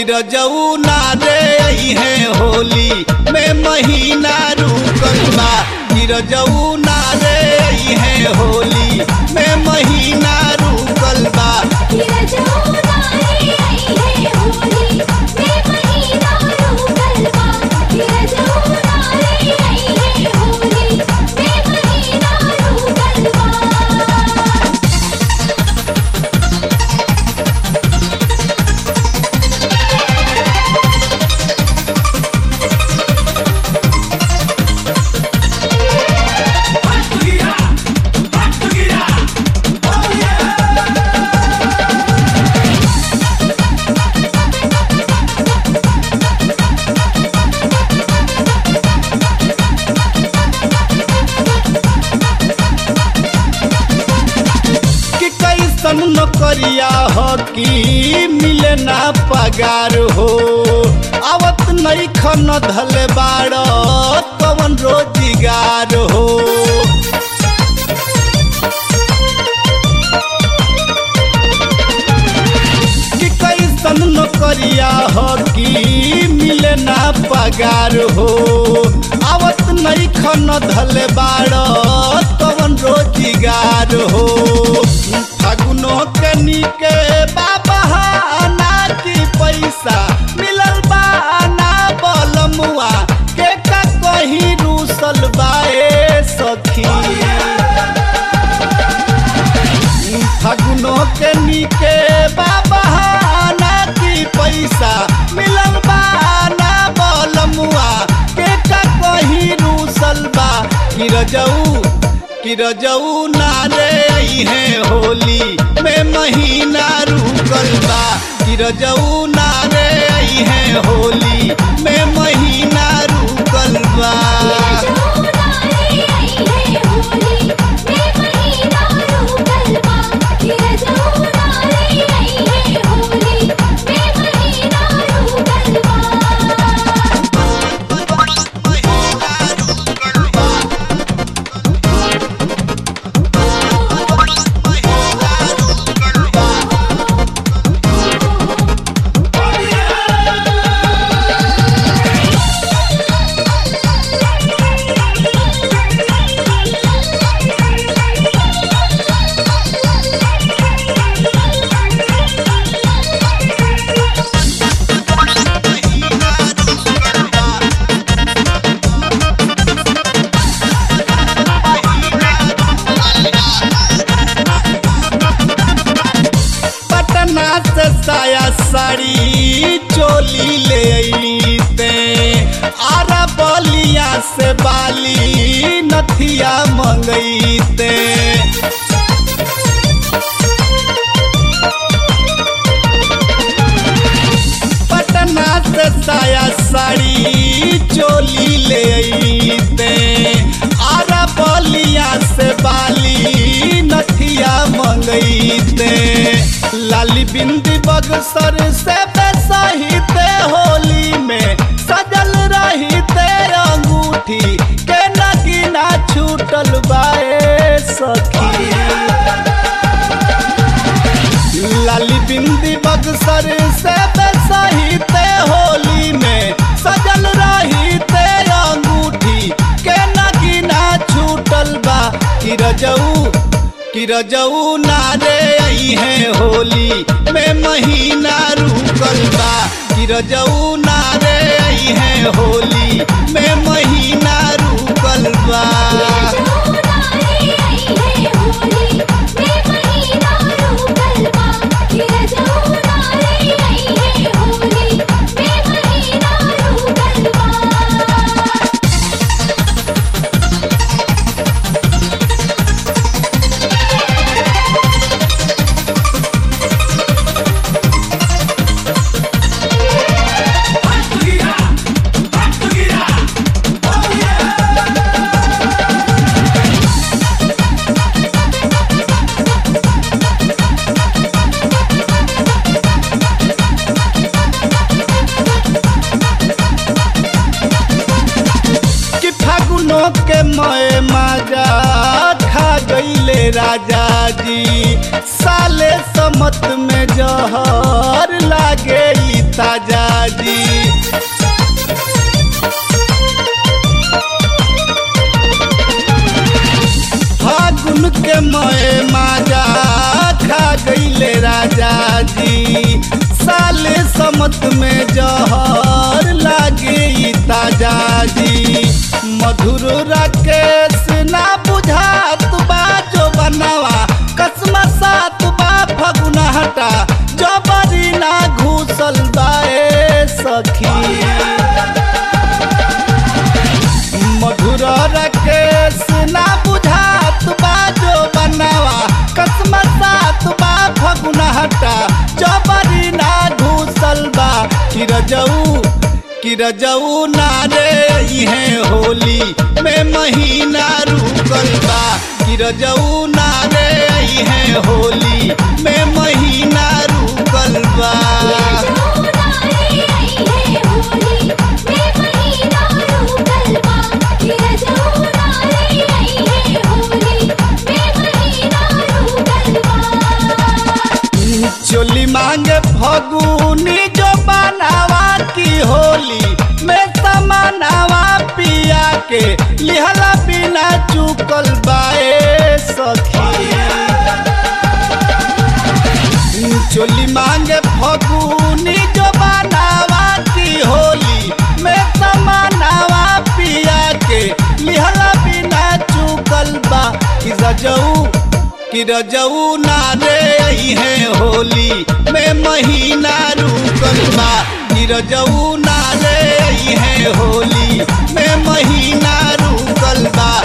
रजऊ ना रे आई है होली में महीना रुकल बा कि रजऊ ना रे आई है होली में महीना रुकल बा कि कैसन नौकरिया हो कि मिले ना पगार हो आवत नहीं खन धल बाड़ कवन रोजगार हो कि कैसन नौकरिया हो कि मिले ना पगार हो आवत नहीं खन धल बाड़ कवन रोजगार हो फागुनो के निके बाबा ना की पैसा मिलल बा ना बलमुआ के का कहीं रूसल बाए सखी फागुनो के निके बाबा ना की पैसा मिलल बा ना बलमुआ के का कहीं रूसल बा कि रजऊ कि रजऊ ना रे आई है होली में महीना रुकल बा कि रजऊ ना रे आई है होली में महीना रुकल बा पटना से साया साड़ी चोली ले अइते आरा बलिया से बाली नथिया मंगैते पटना से साया साड़ी चोली ले अइते आरा बलिया से बाली नथिया मंगैते लाली बिंदी बगसर से बेसहिते होली में सजल रहिते अंगूठी के नगीना छूटल बाए सखी लाली बिंदी बगसर से बेसहिते होली में सजल रहिते अंगूठी के नगीना छूटल बा कि रजऊ कि रजऊ ना रे आई है होली में महीना रुकल बा कि रजऊ ना रे आई है होली में महीना रुकल बा कि फागुनो के मय माजा खा गईले राजा जी साले समत में जहर लागे ई ताजा जी फागुन के मए माजा खा गईले राजा जी साले समत में जहर लागे ई ताजा जी मधुर राकेश ना बुझात बा जो बनवा कसम सात बा फगुना हटा जबरी ना घुसल बाए सखी मधुर राकेश ना बुझात बा जो बनवा कसम सात बा फगुना हटा जबरी ना घुसल बा किरजऊ किरजऊ ना रे इहे होली में महीना रुकल बा किरजऊ ना रे इहे होली में महीना रुकल बा चोली मांगे फगुनी जो बनावा की होली में समानावा पिया के लिहला बिना चुकल बाए सखी चोली मांगे फगुनी जो बनावा की होली में समानावा पिया के लिहला बिना चुकल बा कि रजऊ कि रजऊ ना रे है होली में महीना रुकल बा कि रजऊ ना रे है होली में महीना रुकल बा